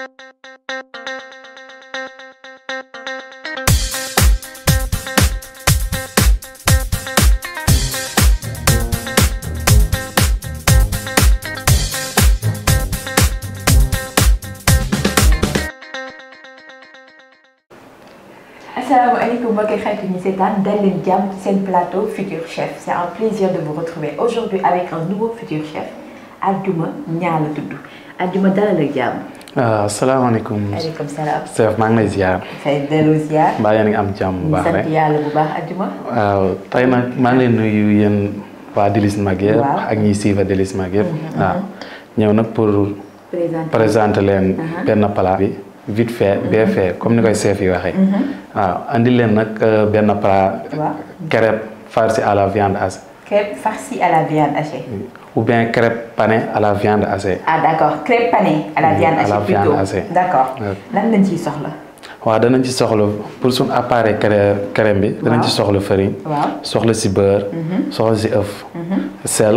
asalaamaaleykum mbokki xarit ñi seetaan dal leen jàmm ci seen plateau Futur Chef c'est un plaisir de vous retrouver aujourd'hui avec un nouveau Futur Chef Adjuma Ñaa la tudd Adjuma dalal ak jàmm. waaw salaamaaleykum. maaleykum salaam. chef maa ngi lay ziar. fay dellu ziar. mbaa yéen a ngi am jàmm bu baax rek sant yàlla bu baax Adjuma. waaw tey nag maa ngi leen nuyu yéen waa Délices Mag yëpp Waaw. ak ñiy suivre Délices Mag yëpp. waaw ñëw nag pour présenté présenter leen benn plat bi vite fait bien fait comme ni koy chef yi waxee. waaw andi leen nag euh, benn plat. waaw crêpe farci à la viande hachée crêpe farcie à la viande hachée. ou bien crêpe panée à la viande hachée. ah d'accord crêpe panée à la Oui, viande à la hachée viande plutôt hachée. d'accord Ouais. lan lañ ciy soxla. waaw danañ ci soxla pour suñ appareil crème crème bi. danañ ci soxla farine. waaw soxla si beurre. soxla si œuf. sel.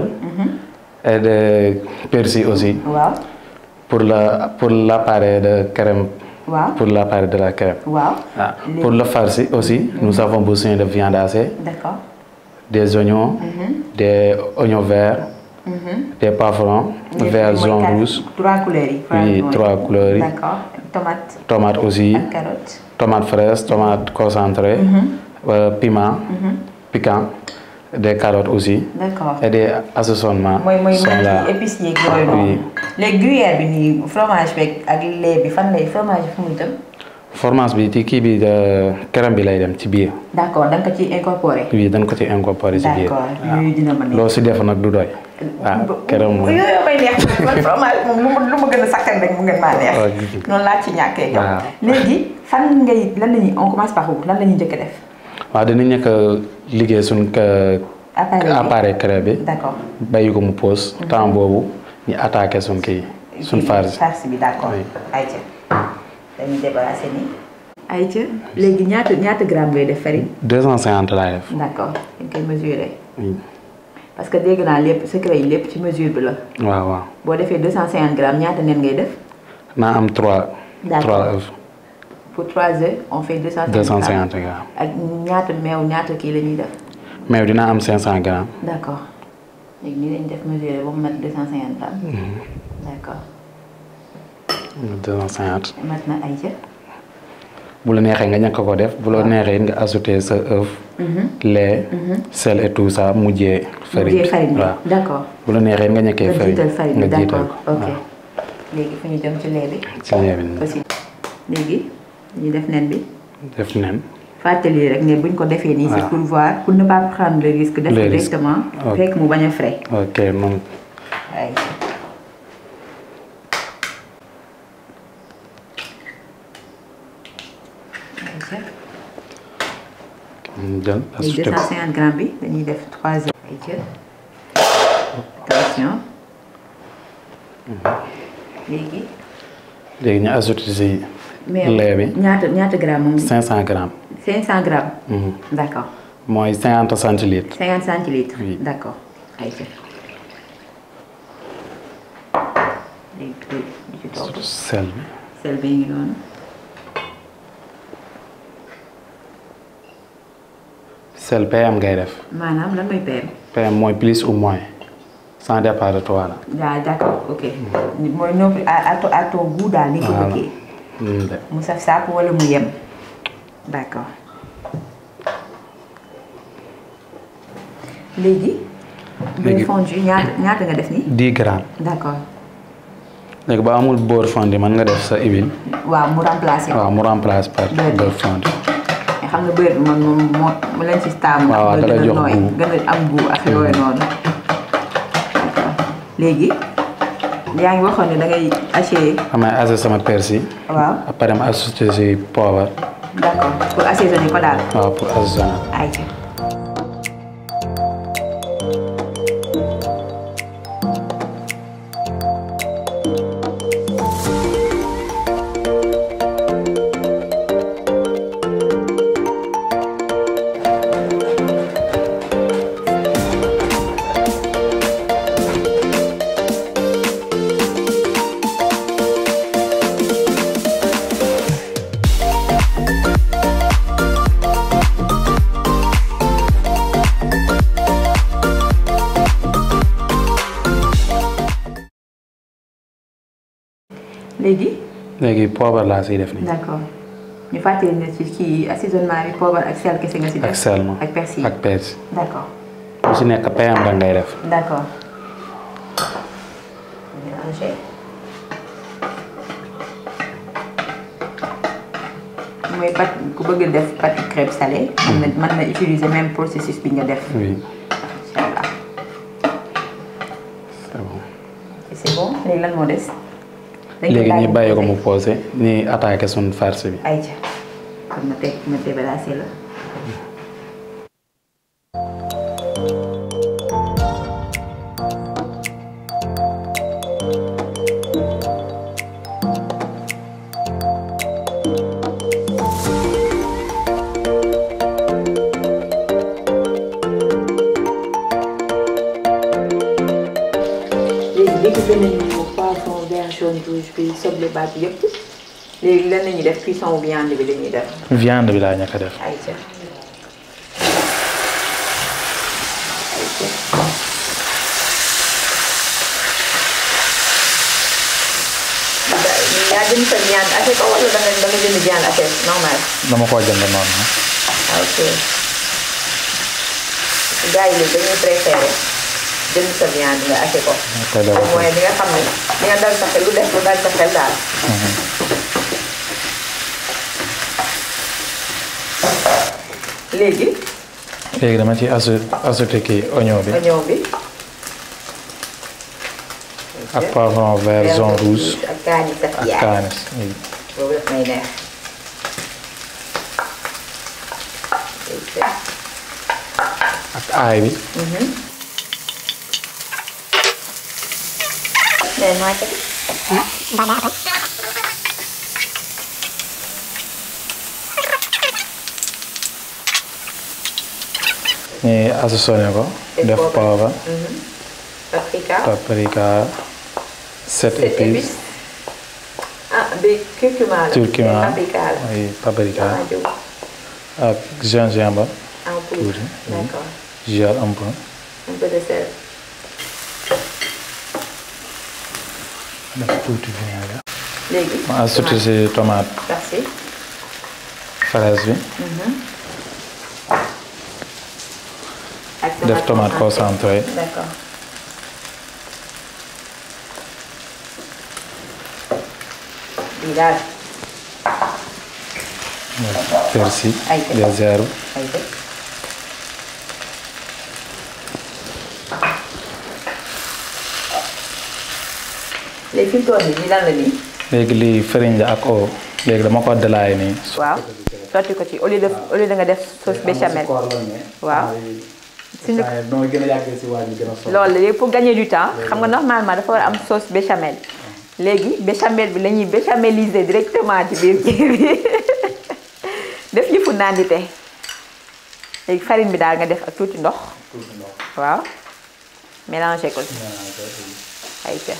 et de persil aussi waaw pour la pour l'appareil de crème. waaw pour l'appareil de la crème. waaw. Ah, pour le farci aussi nous avons besoin de viande hachée d'accord. des oignons. des oignons verts. des poivrons. vert Mooy jaune quatre- rouge. trois couleurs yi. Oui, mooy- trois couleurs yi. d'accord tomate tomate aussi. ak carotte. tomate fraîche tomate concentrée. euh, piment. piquant. des carottes aussi. d'accord. et des assaisonnements. mooy mooy sont mooy là. ci épices yeeg yooyu noonu. Oui. léegi gruyère bi nii fromage beeg ak lait bi fan lay fromage bi fu muy dem. fromage bi ci kii bi de crème bi lay dem ci biir. d'accord da nga ko ciy incorporer. oui dañ ko ci incorporé ci biir. d'accord yooyu dina ma neex. loo si def nag du doy. waaw crème moom. yooyu may neex man fromage moom lu ma lu ma gën a sakkan rek mu ngeen maa neex. waaw gis nga. noonu laa ci ñàkkee yow. Waaw. léegi fan ngay lan la ñuy on commence par où lan la ñuy njëkk a def. waaw dinañ nekk liggéey suñ ka- appareil bi appareil crème bi. d'accord. bàyyi ko mu pause. temps boobu ñu attaqué suñ kii suñ farce. farce bi d'accord. Oui. ayca dañuy débarrasser nii. ayca léegi ñaata ñaata gramme ngay def farine. 250 laay def. d'accord dañ koy mesurer. oui parce que dégg naa lépp secret yi lépp ci mesure bi la. waaw waaw. boo defee 250 grammes ñaata nen ngay def. naa am 3. D'accord. 3 œufs. pour 3 œufs on fait 250 250 grammes. ak ñaata meew ñaata kii la ñuy def. mais dinaa am 500 grammes. d'accord léegi nii lañ def mesurer ba mu mat 250 grammes. d'accord 250. mat na ayca. bu la neexee nga ñàkk ko def bu la neexee it nga ajouter sa œuf. lait. sel et tout ça mujjee. farine mujjee farine bi waaw d'accord. bu la neexee it nga ñàkkee nga farine jiital farine bi nga jiital d'accord ko ok. waaw léegi fu ñu jëm ci lait bi. ci ñebe bi aussi léegi ñu def nen bi. def nen. fàttali rek ne buñ ko defee nii c'est waaw. pour voir pour ne pas prendre le risque. def Le ko risque. directement. Ok. fekk mu bañ a frais. ok moom ay ayca. ñu jël léegi ajouter ko 250 grammes bi dañuy def 3 heures. ayca attention. léegi. léegi ñu ajouter si mais lait bi ñaata ñaata grammes moom. 500 grammes 500 grammes. Mhm. d'accord mooy 50 centilitres 50 centilitres. Oui. d'accord ayca. léegi tuuti di ci topp. sel bi sel bi ngi noonu. sel PM ngay def maanaam lan mooy PM. PM mooy plus ou moins sans départ de toi la waaw d'accord ok. mooy non plus à à ton à ton goût daal ni ko Voilà. bëggee. Mm, de. mu saf sàpp wala mu yem. d'accord. léegi. beurre Léegi- fondu ñaata ñaata nga def nii. 10 grammes d'accord léegi ba amul beurre fondu mën nga def sa huile waaw mu remplacer. waaw mu remplace par Beurre bi. beurre fondu mais xam nga beurre bi moom moom moo mu leen ci taamu. waaw, waaw, nga da lay gën a jox nooy, goût. gën a am goût ak yooyu noonu. d'accord léegi yaa ngi waxoon ne da ngay hacher. amay ajouter sama persil waaw après ma ajouter si poivre d'accord pour assaisonner ko daal. waaw pour assaisonner ayca. léegi léegi poobar laa siy def nii. d'accord ñu fàttali ne ci kii assaisonnement bi poobar ak sel kese nga si def ak sel ma ak persil ak persil. d'accord bu si nekk PM rek ngay def. d'accord mélanger mooy pat ku bëgg def pâte crème salée mën na mën na utiliser même processus bi nga def oui incha allah c'est bon. c'est bon léegi lan moo des dañ koy léegi daal ñi di bàyyi ko posé. mu posé ñi attaqué suñ farce bi. ayca kon ma teg ma débarrassé la léegi découpé nañu ko poivron vert jaune rouge bi soble baat bi yëpp léegi lan la ñuy def cuisson wu viande bi la ñuy def viande bi laa ñàkk a def. ayca ayca yaa jënd sa viande ache ko wala da nga da nga jënd viande ache normal dama koo jënd noonu. ok gars yi léegi dañuy préféré jënd sa viande nga ache ko te dara au moins di nga xam ne di nga dal sa xel lu def lu dal sa xel daal léegi léegi dama ci asu ajouté kii oignon bi oignon bi ak poivron vert jaune rouge ak kaani saf ak yaay kaani oui. boobu daf may neex ak aay bi. mais maa ci ñi assaisonné ko. def poobar paprika paprika sept sept épices épices ah bi curcuma la curcuma mais paprika la oui paprika maa jóg ak gingembre en poudre Poudre, oui. d'accord gel un peu un peu de sel def tuuti vinaigre. léegi ma ajouté si tomate merci fraise bi ak def tomate concentré d'accord bii daal persil Ay, des herbes ay def léegi fi mu toll nii lii lan la nii léegi lii farine la ak eau léegi dama ko dalaay nii. waaw sotti ko ci au lieu de au lieu de nga def sauce béchamel waaw suñu noo gën a yàggee si wàññi gën a sonn. loolu la léegi pour gagner du temps xam nga normalement dafa war a am sauce béchamel léegi béchamel bi la ñuy béchameliser directement ci biir kii bi def yëfu nandite léegi farine bi daal nga def ak tuuti ndox waaw mélanger ko ay ca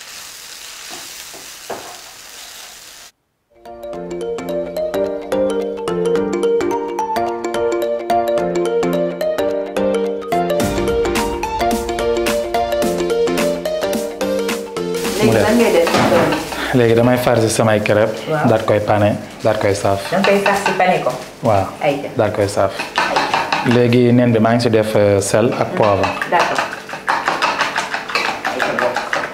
léegi lan ngay def léegi damay farci samay crêpe Waaw. daat koy pané daat koy saaf da nga koy fas si pané ko waaw ay ca daat koy saaf léegi nen bi maa ngi si def euh, sel ak poivre d'accord ay ca bokk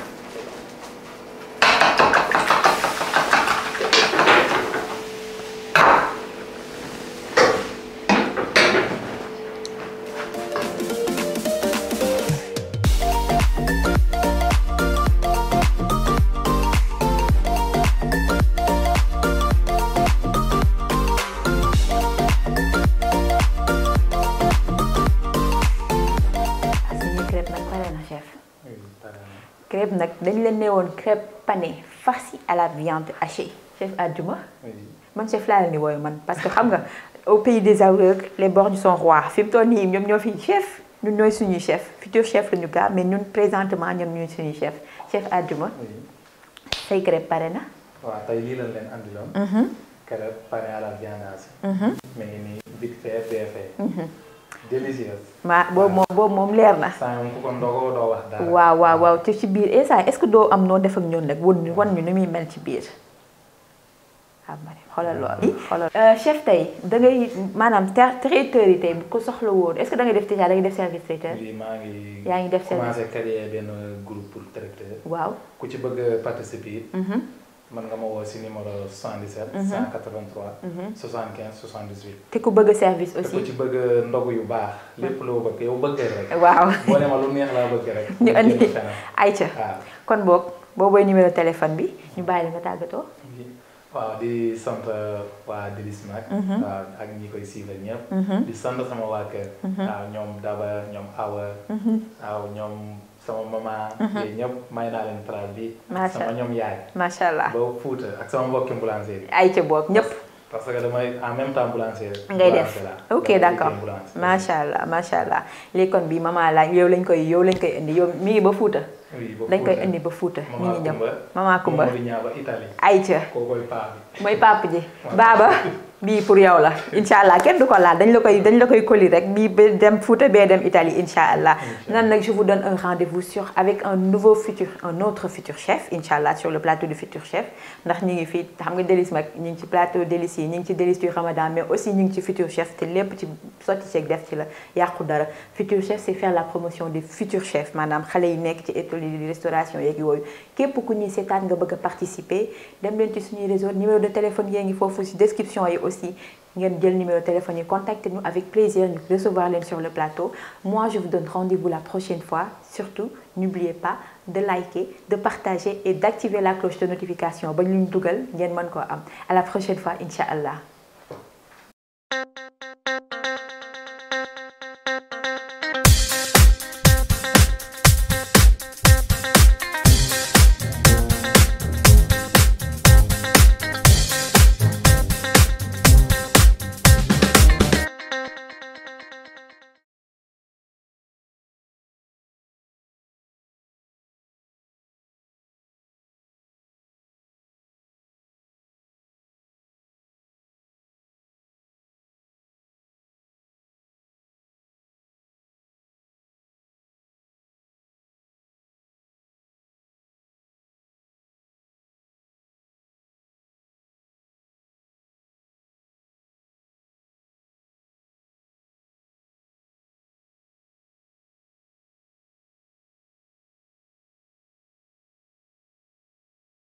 suñu crêpe nag pare na chef crêpe nag dañ leen ne woon crêpe panée farcie à la viande hachée chef Adjuma man chef laa leen di wooyu man parce que xam nga au pays des aveugles les borgnes sont rois fi mu toll nii ñoom ñoo fi chef ñun ñooy suñuy chef futur chef la ñu gaa mais ñun présentement ñoom ñooy suñuy chef chef Adjuma say crêpe pare na waaw tey lii lañ leen andiloon crêpe pané à la viande hachée mi ngi nii vite fait bien fait délicieux. ma boobu moom boobu moom leer na. saa moom ku ko ndogoo doo wax dara. waaw waaw waaw te ci biir instant est-ce que doo am noo def ak ñoom nag wan ñu wan ñu ni muy mel ci biir. waaw ma ne xoolal loolu. xoolal chef tey da ngay maanaam traiteur yi tey bu ko soxla woon est-ce que da ngay def déjà da ngay def service traiteur. lii maa ngi. yaa ngi def service commencé créer benn groupe pour traiteur. waaw ku ci bëgg a participer. mën nga ma woo si numéro 77. 183. 75 78. te ku bëgg service te ku aussi. ci bëgg ndogu yu baax. lépp loo bëgg yow bëggee rek. waaw boo ne ma lu neex laa bëgg rek. ñu andi jënd feneen. ayca waaw. kon boog boobooy numéro téléphone bi ñu bàyyi la nga tàggatoo. waaw di sant waa Délices nag. waaw ak ñi koy suivre ñëpp. di sant sama waa kër. waaw ñoom Daba ñoom Awa. waaw ñoom sama maman. yooyu ñëpp may naa leen traal bi. Macha sama ñoom yaay. macha allah ba Fuuta ak sama mbokki ambulancier yi. ayca boog ñëpp. parce que damay en même temps boulanger. ngay def boulanger laa. ok damay d'accord liggéey boulanger. macha allah macha allah léegi kon bi maman la yow lañ koy yow lañ koy indi yow mi ngi ba Fuuta. oui ba dañ koy Fuuta. indi ba Fuuta mi ngi Mama ñëw Kumba. maman Kumba Mamadou Niang ba Italie. ayca koo koy paa bi. mooy papa ji baaba bii pour yow la incha allah kenn du ko laal dañ la koy dañ la koy coller rek bii ba dem Fouta bee dem Italie incha allah nan nag je vous donne un rendez-vous sur avec un nouveau futur un autre futur chef incha allah sur le plateau du futur chef ndax ñi ngi fii xam nga Délices mag ñi ngi ci plateau Délices yi ñi ngi ci Délices du Ramadan mais aussi ñi ngi ci futur chef te lépp ci sotti ceeg def ci la yàqu dara futur chef c'est faire la promotion des futurs chefs maanaam xale yi nekk ci école yi di restauration yeeg yooyu képp ku ñuy seetaan nga bëgg a participer dem leen ci suñuy réseau numéro de téléphone yaa ngi foofu ci description yi aussi ngeen jël numéro de téléphone yi contactez-nous avec plaisir ñu recevoir leen sur le plateau moi je vous donne rendez-vous la prochaine fois surtout n'oubliez pas de liker de partager et d'activer la cloche de notification ba ñu dugal ngeen mën koo am à la prochaine fois incha allah